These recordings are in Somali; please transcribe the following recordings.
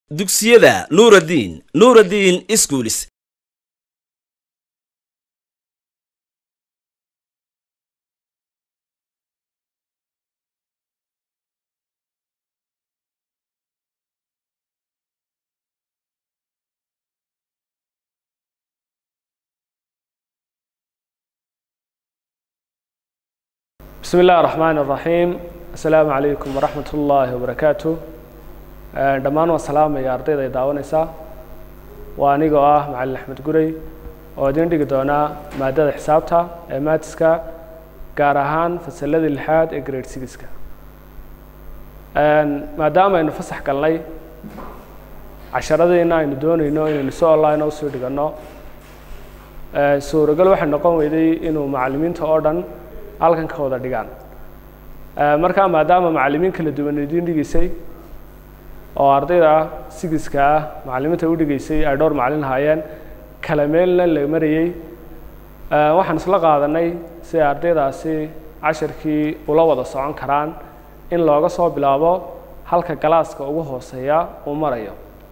dugsiyada nuuraddiin nuuraddiin iskuulis bismi illahi raxmaan raxiim assalaamu calaykum waraxmat ullaahi wabarakaatu dhammaan waan salaamaya ardayda ay daawanaysaa waa anigoo ah macalin axmed gurey oo idiin dhigi doonaa maadada xisaabta ee maatiska gaar ahaan fasalladii lixaad ee grade sigiska maadaama aynu fasax galnay casharadiina aynu doonayno inaynu si online usoo dhiganno suuragal waxay noqon weyday inuu macalimiinta oo dhan halkan ka wada dhigaan markaa maadaama macalimiin kala duwan idiin dhigeysay oo ardayda sigiska ah macalimiinta u dhigeysay ay dhowr macalin lahaayeen kala meelna la marayey waxaan isla qaadanay si ay ardaydaasi casharkii ula wada socon karaan in looga soo bilaabo halka galaaska ugu hooseeya uu marayo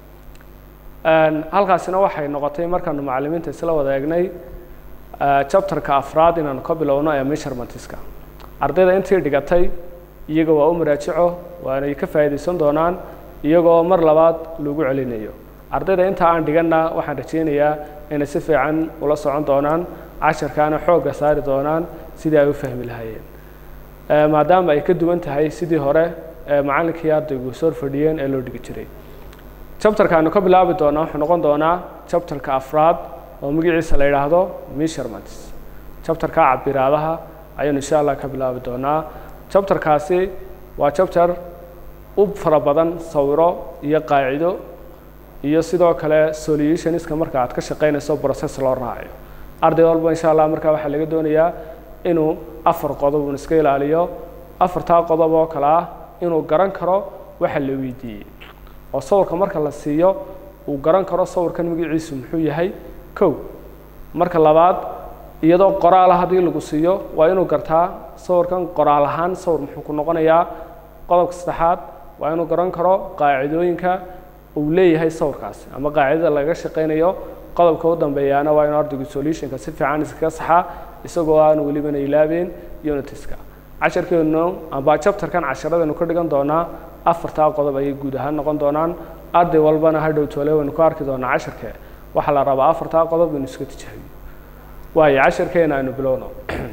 halkaasina waxay noqotay markaanu macalimiinta isla wada eegnay chapterka afraad inaanu ka bilowno ee measurementska ardayda intii dhigatay iyaga waa u maraajico waanay ka faa'iidaysan doonaan iyagoo mar labaad lagu celinayo ardayda inta aan dhiganna waxaan rajaynayaa inay si fiican ula socon doonaan casharkaana xoogga saari doonaan sidii ay u fahmi lahaayeen maadaama ay ka duwan tahay sidii hore ee macallinkii ardaygu soo fadhiyeen ee loo dhigi jiray chapterkaanu ka bilaabi doonaa wuxuu noqon doonaa chapterka afraad oo magaciisa la yidhaahdo measurements chapterka cabiraadaha ayaynu insha allah ka bilaabi doonaa chapterkaasi waa chapter u fara badan sawiro iyo qaacido iyo sidoo kale solutionska marka aad ka shaqaynayso process loo raacayo arday walba insha allah markaa waxaa laga doonayaa inuu afar qodob uun iska ilaaliyo afartaa qodob oo kale ah inuu garan karo waxa la weydiiyey oo sawirka marka la siiyo uu garan karo sawirkan magaciisu muxuu yahay kow marka labaad iyadoo qoraala haddii lagu siiyo waa inuu gartaa sawirkan qoraal ahaan sawir muxuu ku noqonayaa qodobka saddexaad waa inuu garan karo qaacidooyinka uu leeyahay sawirkaasi ama qaacidada laga shaqaynayo qodobka u dambeeyaana waa inuu ardaygu solutionka si fiican iskaga saxaa isagoo aan welibana ilaabeen unitiska casharkeenu amba chapterkan casharadaynu ka dhigan doonaa afartaa qodob ayay guud ahaan noqon doonaan arday walbana hadhow toole waynu ku arki doonaa casharke waxaa la rabaa afartaa qodob inu iska tijaabiyo waayo casharkeena aynu bilowno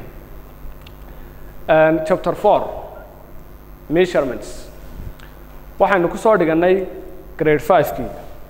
chapter four measurements waxaynu ku soo dhigannay grade fivekii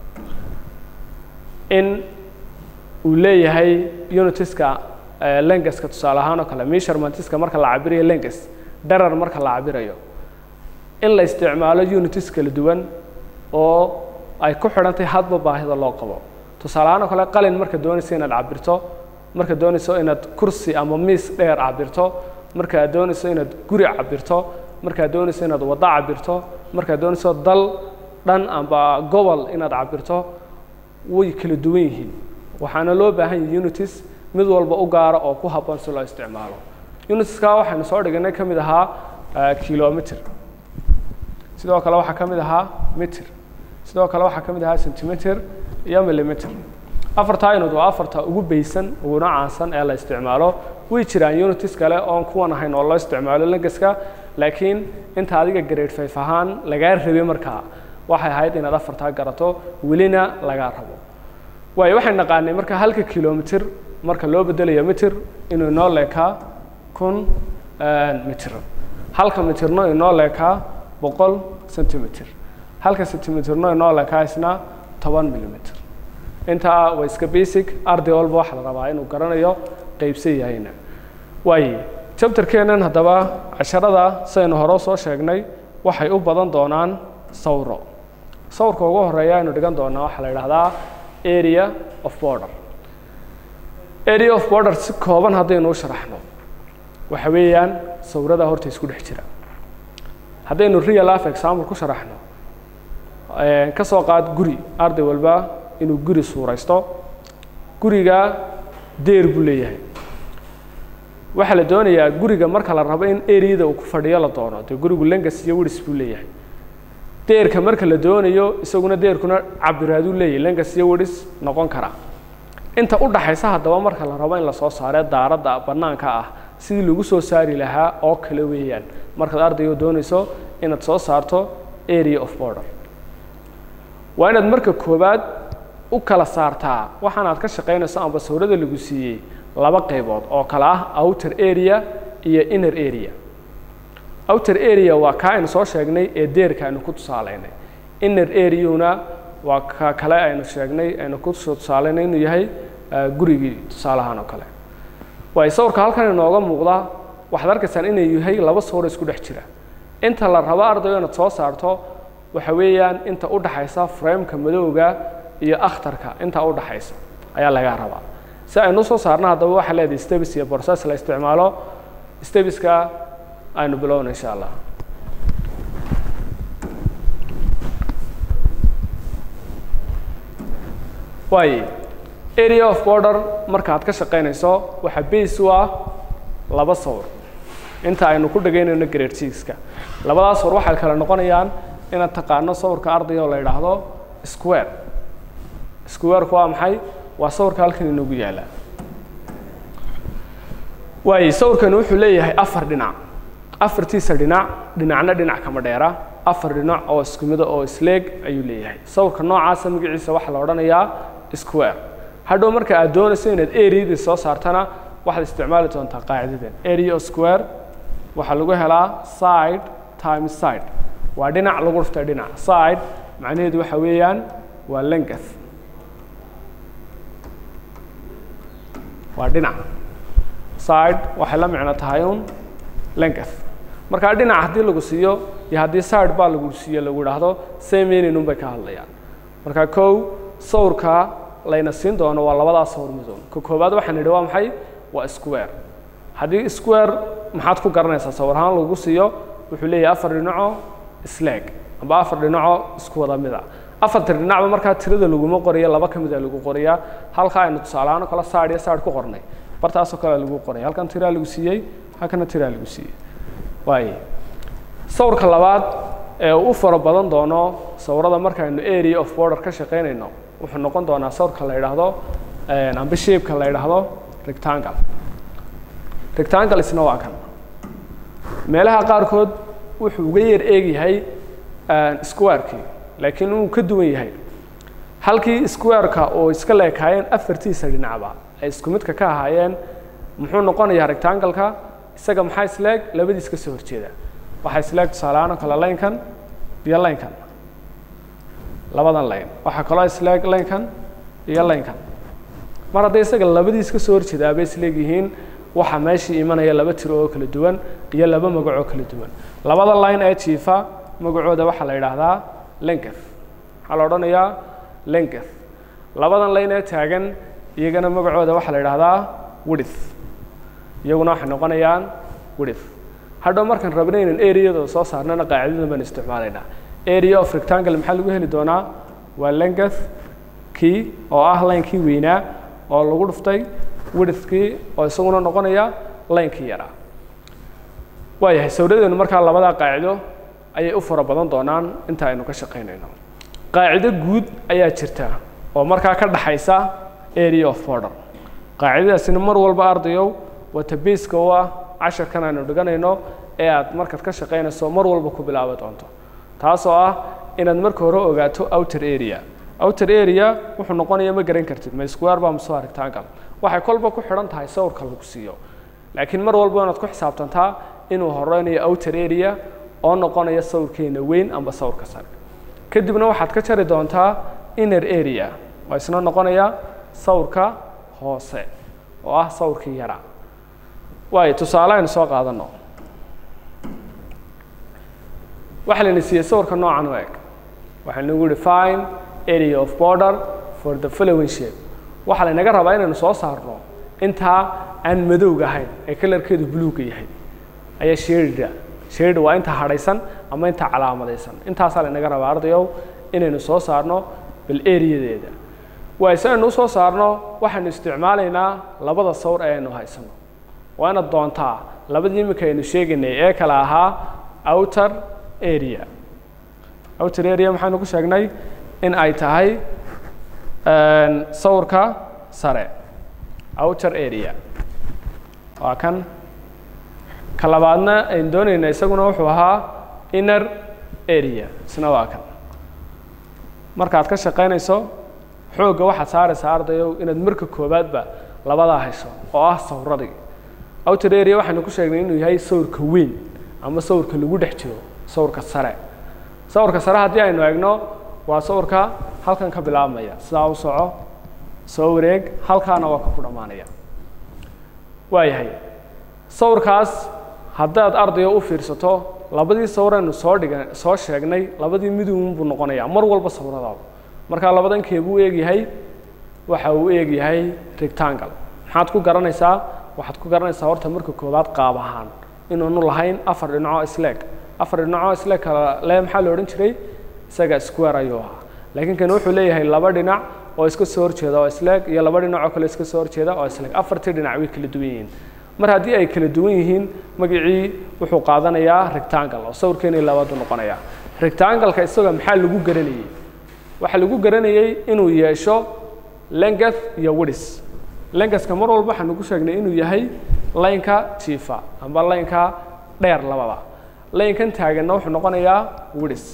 in uu leeyahay unitiska lengaska tusaale ahaan oo kale measurementska marka la cabirayo lengas darar marka la cabirayo in la isticmaalo unitis kala duwan oo ay ku xidhantahay hadba baahida loo qabo tusaale ahaan oo kale qalin marka doonayso inaad cabirto marka doonayso inaad kursi ama miis dheer cabirto markaad doonayso inaad guri cabirto markaad doonayso inaad waddo cabirto markaad doonayso dal dhan amba gobol inaad cabirto way kala duwan yihiin waxaana loo baahan yahay unitis mid walba u gaara oo ku habboon si loo isticmaalo unitiska waxaynu soo dhiganay ka mid ahaa kilometer sidoo kale waxaa ka mid ahaa meter sidoo kale waxaa ka mid ahaa centimeter iyo millimeter afartaa unit waa afarta ugu beysan uguna caansan ee la isticmaalo way jiraan unitis kale oon kuwan ahayn oo loo isticmaalo langaska laakiin inta adiga grade five ahaan lagaa rabay markaa waxay ahayd inaad afartaa garato welina lagaa rabo waayo waxay naqaanay marka halka kilometer marka loo bedelayo meter inuu inoo leekaa kun meter halka meterno inoo leekaa boqol centimeter halka centimeterno inoo leekaa isna toban millimeter intaa waa iska basic arday walba waxaa la rabaa inuu garanayo qaybsan yahayna waaye chapterkeenan haddaba casharada sidaynu hore soo sheegnay waxay u badan doonaan sawiro sawirka ugu horeeya aynu dhigan doonaa waxaa la idhahdaa area of border area of border si kooban haddaynu u sharaxno waxa weeyaan sawirada horta isku dhex jira haddaynu real life example ku sharaxno ka soo qaad guri arday walba inuu guri suuraysto guriga deer buu leeyahay waxaa la doonayaa guriga marka la rabo in areada uu ku fadhiyo la doono dee gurigu lengas iyo wiris buu leeyahay deerka marka la doonayo isaguna deerkuna cabiraaduu leeyahy lengas iyo wedhis noqon kara inta u dhaxaysa haddaba marka la rabo in lasoo saaree daaradda bannaanka ah sidii lagu soo saari lahaa oo kale weeyaan markaad ardayga doonayso inaad soo saarto area of border waa inaad marka koowaad u kala saartaa waxaan aad ka shaqaynayso amba sawirada lagu siiyey laba qaybood oo kale ah outer area iyo inner area outer area waa kaa aynu soo sheegnay ee deerka aynu ku tusaalaynay inner areauna waa ka kale aynu sheegnay aynu ku soo tusaalaynay inuu yahay gurigii tusaalahaan oo kale waay sawirka halkan inooga muuqda waxaad arkaysaan inay yahay laba sawir isku dhex jira inta la rabo ardaygo inaad soo saarto waxa weeyaan inta u dhaxaysa frameka madowga iyo akhtarka inta u dhaxaysa ayaa laga rabaa si aynu usoo saarno haddaba waxaa leedahay stebis iyo borses la isticmaalo stebiska aynu bilowna insha allah waaye area of border markaad ka shaqaynayso waxaa base u ah laba sawir inta aynu ku dhegaynayno grade sixka labadaas sawir waxay kale noqonayaan inaad taqaano sawirka ardayga oo la yidhaahdo square squareku waa maxay waa sawirka halkan inoogu yaala waaye sawirkani wuxuu leeyahay afar dhinac afartiisa dhinac dhinacna dhinac kama dheera afar dhinac oo isku mida oo isleeg ayuu leeyahay sawirka noocaasa magaciisa waxaa la odhanayaa square hadhow marka aad doonayso inaad areadii soo saartana waxaad isticmaali doontaa qaacidadan area of square waxaa lagu helaa side time side waa dhinac lagu dhuftay dhinac side macnaheedu waxa weeyaan waa length waa dhinac side waxay la micno tahay un length markaa dhinac haddii lagu siiyo iyo haddii side baa lagu siiyo lagu idhaahdo same meaning un bay ka hadlayaan marka kow sawirka layna siin doono waa labadaas sawir midoon ka koowaad waxaan idhi waa maxay waa square haddii square maxaad ku garanaysaa sawir ahaan lagu siiyo wuxuu leeyahay afar dhinaco isleeg amba afar dhinaco isku wada mida afarta dhinacba markaa tirada laguma qoriya laba ka mida lagu qoriyaa halka aynu tusaalehaan oo kale side iyo side ku qornay bartaasoo kale lagu qoraya halkan tiraa lagu siiyey halkana tiraa lagu siiyey waaye sawirka labaad ee u fara badan doono sawirada markaaynu area of border ka shaqaynayno wuxuu noqon doonaa sawirka la yidhaahdo amba shapeka la yidhaahdo rectangle rectangle isna waa kan meelaha qaarkood wuxuu uga yar eegyahay squarekii laakiin uu ka duwan yahay halkii squareka oo iska leekaayeen afartiisa dhinacba ay isku midka ka ahaayeen muxuu noqonayaa rectangle-ka isaga maxaa isleeg labadiis ka soo horjeeda waxaa isleeg tusaalehaan oo kale laynkan iyo laynkan labadan layn waxaa kaloo isleeg laynkan iyo laynkan mar hadday isaga labadiis ka soo horjeedaa bay isleeg yihiin waxaa meeshii imanaya laba tiro oo kala duwan iyo laba magac oo kala duwan labada line ee jiifa magacooda waxaa la yidhaahdaa lenketh waxaa la odhanayaa lenketh labadan line ee taagan iyagana magacooda waxaa la yidhaahdaa widith iyaguna waxay noqonayaan widith hadhow markaan rabna inaan areadooda soo saarnana qaacidadan baan isticmaalaynaa area of rectangle maxaa lagu heli doonaa waa lenketh kii oo ah linekii weynaa oo lagu dhuftay widithkii oo isaguna noqonaya linekii yaraa waayahay sawiradeenu markaa labadaa qaacido ayay u fara badan doonaan inta aynu ka shaqaynayno qaacido guud ayaa jirta oo markaa ka dhaxaysa area of border qaacidadaasina mar walba ardayow wata baska u ah casharkan aynu dhiganayno ee aad markaad ka shaqaynayso mar walba ku bilaabi doonto taasoo ah inaad marka hore ogaato outer area outer area wuxuu noqonaya ma garan kartid ma square ba mase waa rectangle waxay kolba ku xidhan tahay sawirka lagu siiyo laakiin mar walba inaad ku xisaabtantaa inuu horeynayo outer area oo noqonaya sawirkeena weyn amba sawirka sare kadibna waxaad ka jari doontaa inner area oo isna noqonaya sawirka hoose oo ah sawirkii yaraa waayo tusaale aynu soo qaadano waxaa layna siiyey sawirka noocan u eg waxaa nagu yihi fine area of border for the following shape waxaa laynaga rabaa inaynu soo saarno intaa aan madowga ahayn ee kalarkeedu bluega yahay ayaa shadida shadida waa inta hadhaysan ama inta calaamadaysan intaasaa laynaga rabaa ardayow inaynu soo saarno bal areadeeda waay si aynu usoo saarno waxaynu isticmaalaynaa labada sawir ee aynu haysano waa inaad doontaa labadii iminka aynu sheegaynay ee kale ahaa outer area outer area maxaynu ku sheegnay in ay tahay sawirka sare outer area waa kan ka labaadna aynu doonayna isaguna wuxuu ahaa inner area isna waa kan markaad ka shaqaynayso xoogga waxaad saaraysaa ardayow inaad marka koowaadba labadaa hesho oo ah sawiradii outer area waxaynu ku sheegnay inuu yahay sawirka weyn ama sawirka lagu dhex jiro sawirka sare sawirka sare haddii aynu eegno waa sawirka halkan ka bilaabmaya sidaa u soco soo wareeg halkaana waa ka ku dhammaanaya waayahay sawirkaas haddaad ardayo u fiirsato labadii sawiraynu soo dhiga soo sheegnay labadii miduun buu noqonayaa mar walba sawiradaaba markaa labadan keebuu eegyahay waxa uu eegyahay rectangle maxaad ku garanaysaa waxaad ku garanaysaa horta marka koowaad qaab ahaan inuunu lahayn afar dhinacoo isleeg afar dhinacoo isleeg kala le maxaa la odhan jiray isaga square ayuu ahaa laakiin kan wuxuu leeyahay laba dhinac oo iska soo horjeeda oo isleeg iyo laba dhinac oo kale iska soo horjeeda oo isleeg afartii dhinac way kala duwan yihiin mar haddii ay kala duwan yihiin magacii wuxuu qaadanayaa rectangle oo sawirkeeni labaadu noqonaya rectangle-ka isaga maxaa lagu garanayey waxaa lagu garanayey inuu yeesho length iyo width lengaska mar walba waxaanu ku sheegnay inuu yahay laynka jiifa amba laynka dheer labada laynkan taaganna wuxuu noqonayaa widis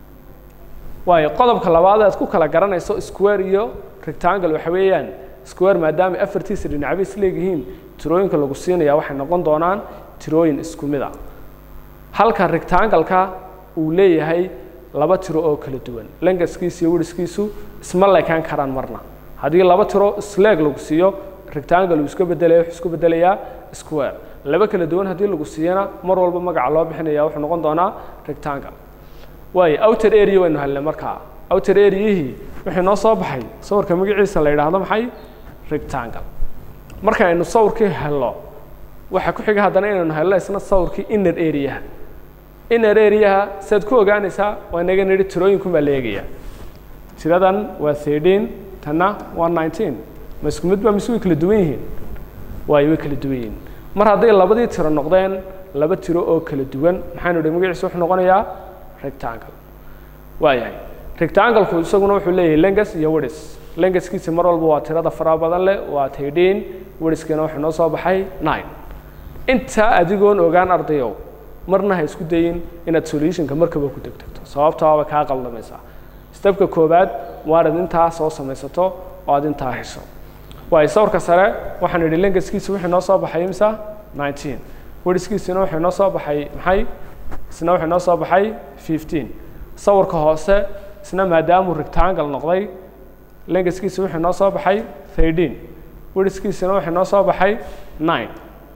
waayo qodobka labaad aad ku kala garanayso square iyo rectangle waxa weeyaan square maadaama afartiisa dhinacba is leegyihiin tirooyinka lagu siinaya waxay noqon doonaan tirooyin isku mid a halka rectangle-ka uu leeyahay laba tiro oo kala duwan lengaskiisa iyo widhiskiisu isma leekaan karaan marna haddii laba tiro isleeg lagu siiyo rectangle uu iska bedelaya wuxuu isku bedelayaa square laba kala duwan haddii lagu siiyana mar walba magaca loo bixinaya wuxuu noqon doonaa rectangle waayo outer area waynu helnay markaa outer areayihii wixii noo soo baxay sawirka magaciisa la yidhaahdo maxay rectangle marka aynu sawirkii helno waxaa ku xiga haddana inaynu helno isna sawirkii inner areaha inner areaha siaad ku ogaanaysaa waa inaga nidhi tirooyinku baa la eegaya tiradan waa thirteen tanna waa nineteen ma isku mid ba mise way kala duwan yihiin waayo way kala duwan yihiin mar hadday labadii tiro noqdeen laba tiro oo kala duwan maxaynu idhi magaciisa wuxuu noqonayaa rectangle waayahay rectangle-ku isaguna wuxuu leeyahay lengas iyo widis lengaskiisa mar walba waa tirada faraha badan leh waa thirteen widhiskiina wuxuu noo soo baxay nine intaa adigoon ogaan ardayow marna ha isku dayin inaad solutionka markaba ku degdegto sababtaa way kaa qaldamaysaa stebka koowaad waa inaad intaa soo samaysato oo aad intaa hesho waayo sawirka sare waxaan idhi lengaskiisa wixii noo soo baxay imsa nineteen widhiskiisina wuxuu noo soo baxay maxay isna wuxuu noo soo baxay fifteen sawirka hoose isna maadaamuu rectangle noqday lengaskiisa wuxuu noo soo baxay thirteen widhiskiisina wuxuu noo soo baxay nine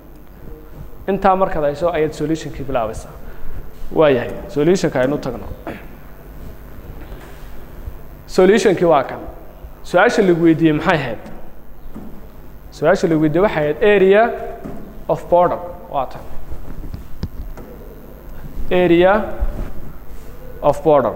intaa markaad hayso ayaad solutionkii bilaabaysaa waayahay solutionka aynu tagno solutionkii waa kan su-aasha lagu weydiiyey maxay ahayd su-aasha lagu weydiiyey waxay ahayd area of border waa tan area of border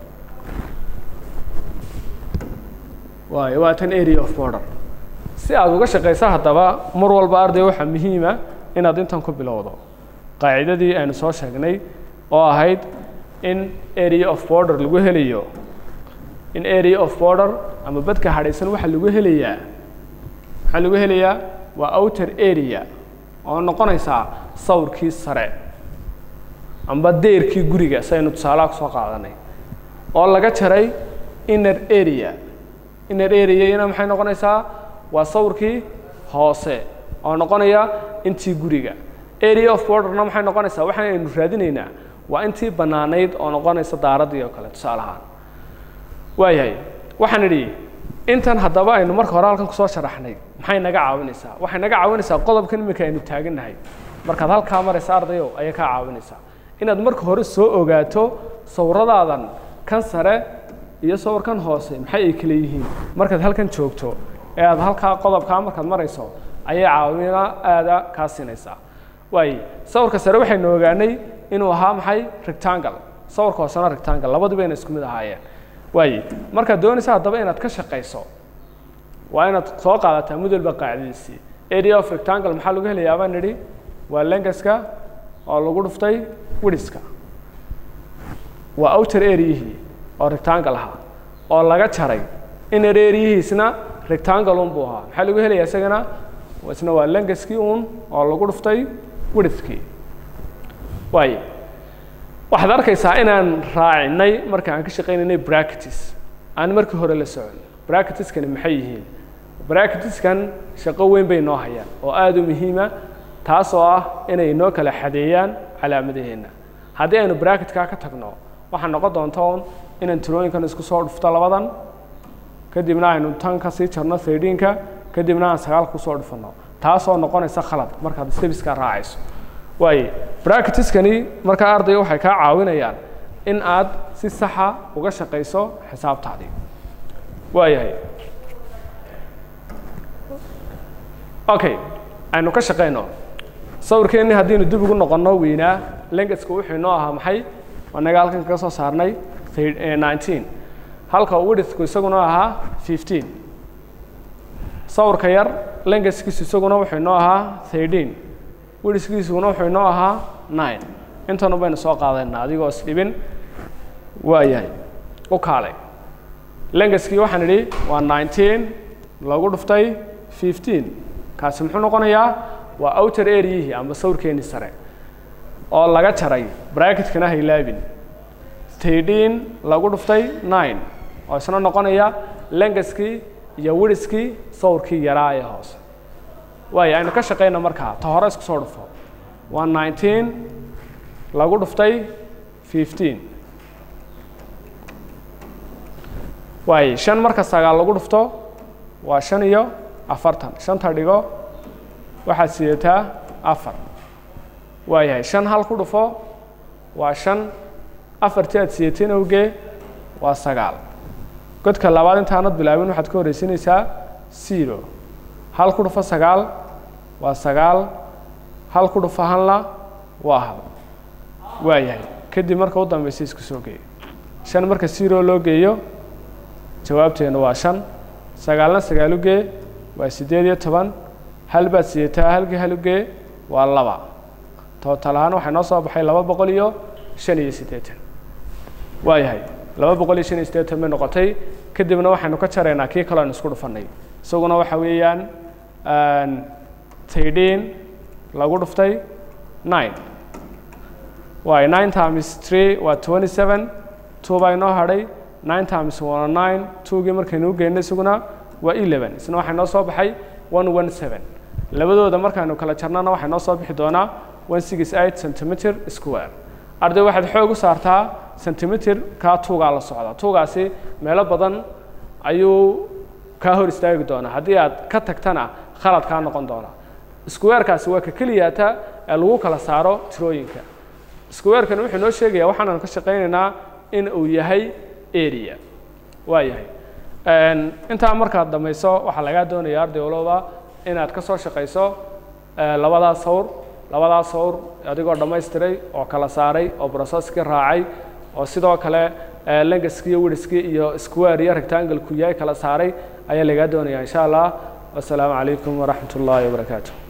waayo waa tan area of border si aad uga shaqaysa haddaba mar walba arday waxaa muhiima inaad intan ku bilowdo qaacidadii aynu soo sheegnay oo ahayd in area of border lagu helayo in area of border ama badka hadhaysan waxaa lagu helayaa maxaa lagu helayaa waa outer area oo noqonaysaa sawirkii sare amba deerkii guriga si aynu tusaalaha kusoo qaadanay oo laga jaray inner area inner areayana maxay noqonaysaa waa sawirkii hoose oo noqonaya intii guriga area of borderna maxay noqonaysaa waxaan aynu raadinaynaa waa intii bannaanayd oo noqonaysa daaraddii oo kale tusaalahaan waayahay waxaan idhi intan haddaba aynu marka hore halkan kusoo sharaxnay maxay naga caawinaysaa waxay naga caawinaysaa qodobkan iminka aynu taagannahay markaad halkaa maraysa ardayow ayay kaa caawinaysaa inaad marka hore soo ogaato sawirradaadan kan sare iyo sawirkan hoose maxay ay kala yihiin markaad halkan joogto ee aad halkaa qodobkaa markaad marayso ayay caawina aada kaa siinaysaa waaye sawirka sare waxaynu ogaanay inuu ahaa maxay rectangle sawirka hoosena rectangle labaduba ina isku mid ahaayeen waaye markaad doonaysa haddaba inaad ka shaqayso waa inaad soo qaadataa mid walba qaacidadiisii area of rectangle maxaa lagu helayaa baan nidhi waa lengaska oo lagu dhuftay widhiska waa outer areayihii oo rectangle ahaa oo laga jaray inner areayihiisna rectangle un buu ahaa maxaa lagu helaya isagana isna waa lengaskii un oo lagu dhuftay widthkii waayo waxaad arkaysaa inaan raacinay marka aan ka shaqaynaynay bracketis aan markii hore la socon bracketiskani maxay yihiin bracketiskan shaqo weyn bay noo hayaan oo aada u muhiima taasoo ah inay noo kala xadeeyaan calaamadaheenna haddii aynu bracketka ka tagno waxaa noqon doonta un inaan tirooyinkan isku soo dhufto labadan kadibna aynu tan ka sii jarno thirteenka kadibna aan sagaalka kusoo dhufano taasoo noqonaysa khalad markaad stebiska raacayso waaye bracketiskani markaa ardayga waxay kaa caawinayaan in aad si saxa uga shaqayso xisaabtaadii waayahay okay aynu ka shaqayno sawirkeenni haddiinu dib ugu noqonno weynaa lengaska wuxuu inoo ahaa maxay anaga halkan kaga soo saarnay nineteen halka widthku isaguna ahaa fifteen sawirka yar lengaskiisu isaguna wuxuu inoo ahaa thirteen widthkiisuguna wuxuu inoo ahaa nine intanu baynu soo qaadayna adigoo isdhibin waayahay u kaalay lengaskii waxaan idhi waa nineteen lagu dhuftay fifteen kaasi muxuu noqonayaa waa outer areayihii amba sawirkeenii sare oo laga jaray bracketkana haylaabin thirteen lagu dhuftay nine oo isna noqonaya lengaskii iyo widhiskii sawirkii yaraa ee hoose waayo aynu ka shaqayna markaa ta hore isku soo dhufo waa nineteen lagu dhuftay fifteen waayo shan marka sagaal lagu dhufto waa shan iyo afartan shanta dhigo waxaad sidataa afar waayahay shan hal ku dhufo waa shan afartii aad sidateen awgee waa sagaal godka labaad intaanad bilaabin waxaad ka horreysinaysaa zero hal ku dhufo sagaal waa sagaal hal ku dhufo halna waa hal waayahay kadib marka u dambaysa isku soo geeyo shan marka zero loo geeyo jawaabteena waa shan sagaalna sagaal ugee waa siddeed iyo toban hal baad sidataa halkii hal ugee waa laba tootal ahaan waxaa noo soo baxay laba boqol iyo shan iyo siddeetan waayahay laba boqol iyo shan iyo siddeetan bay noqotay kadibna waxaynu ka jaraynaa kii kaloo aynu isku dhufannay isaguna waxa weeyaan thirteen lagu dhuftay nine waayo nine times three waa twenty seven two baa inoo hadhay nine times waa nine twogii markaynu u geynay isaguna waa eleven isna waxaa noo soo baxay one one seven labadooda markaaynu kala jarnana waxaa noo soo bixi doonaa one six eight centimeter square arday waxaad xoog u saartaa centimeter kaa tuugaa la socda tuugaasi meelo badan ayuu kaa hor istaagi doonaa haddii aad ka tagtana khalad kaa noqon doona squarekaasi waa ka keliyaata ee lagu kala saaro tirooyinka squarekani wuxuu noo sheegayaa waxaanaan ka shaqaynaynaa in uu yahay area waa yahay intaa markaad dhamayso waxaa lagaa doonaya arday walooba inaad ka soo shaqayso labadaas sawr labadaas sawr adigoo dhammaystiray oo kala saaray oo brocesskii raacay oo sidoo kale lengaskii iyo widhiskii iyo square iyo rectangle ku yahay kala saaray ayaa lagaa doonaya insha allah wasalaamu calaykum waraxmat ullaahi wabarakaatu